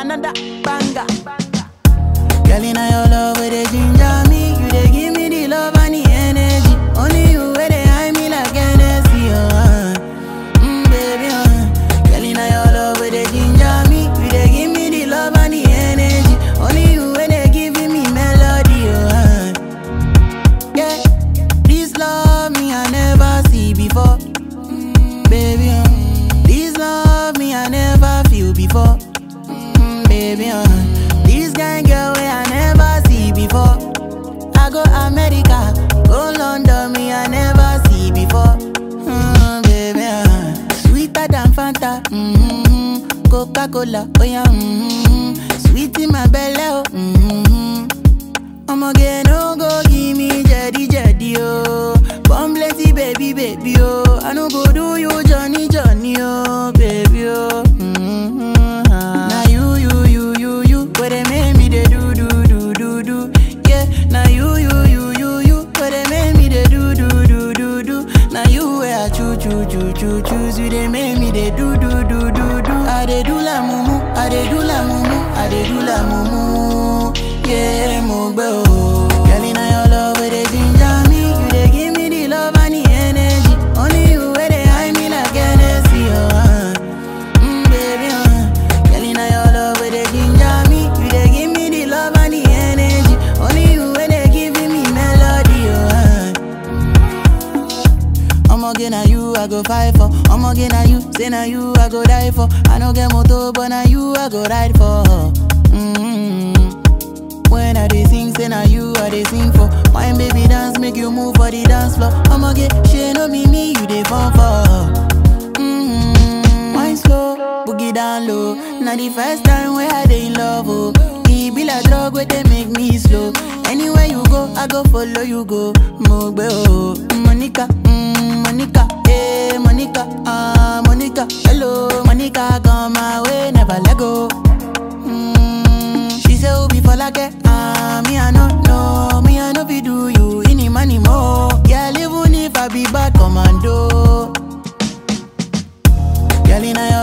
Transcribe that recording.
another banger. Girl, in your love, where they ginger me. You they give me the love and the energy. Only you where they hide me like Hennessy, oh. Uh. Mm, baby, uh. Girl, in your love, where they ginger me. You they give me the love and the energy. Only you where they giving me melody, oh. Uh. Yeah, this love me I never see before. Mm, baby, uh. This love me I never feel before. Mm, baby, uh. This kind girl way I never see before. I go America, go London, me I never see before. Mm, baby, uh. sweeter than Fanta, mm-hmm. Coca Cola, oh yeah, mm-hmm. sweet in my belly, oh. Mm-hmm. Ọmọge no go give me jedi jedi oh. Born plenty baby baby oh. I no go do you Johnny Johnny oh baby oh. Mm-hmm. ah. Na you you you you you where they make me dey do do do do do. Yeah, na you you you you you where they make me dey do do do do do. Na you where I choo choo choo choo choose you they make me dey do do do do do. I dey do la mumu, I dey do la mumu, I dey do la mumu. Yeah, mo gbẹ o. Girl, inna your love where they ginger me, you dey give me the love and the energy. Only you where they hide me like Hennessy, oh. Uh. Mm, baby, uh. Girl, inna your love where they ginger me, you dey give me the love and the energy. Only you where they giving me melody, oh. Uh. Ọmọge na you I go fight for. Ọmọge na you, say na you I go die for. I no get motor, but na you I go ride for. Mm-hmm. When I dey sing, say na you I dey sing for. Wine baby dance, make you move for the dance floor. Ọmọge, ṣe no be me you dey fall for. Mm-hmm. Wine slow, boogie down low. Na the first time wey I dey in love, oh. E be like drug wey dey make me slow. Anywhere you go, I go follow you go. Mo gbé o, Monica, mm, Monica, eh, Monica, ah, Monica. Hello, Monica, come my way, never let go. Mm, she say Obi for like ah me I no know, me I no fit do you any money more. Yeah, even if I be bad commando. Girl, inna your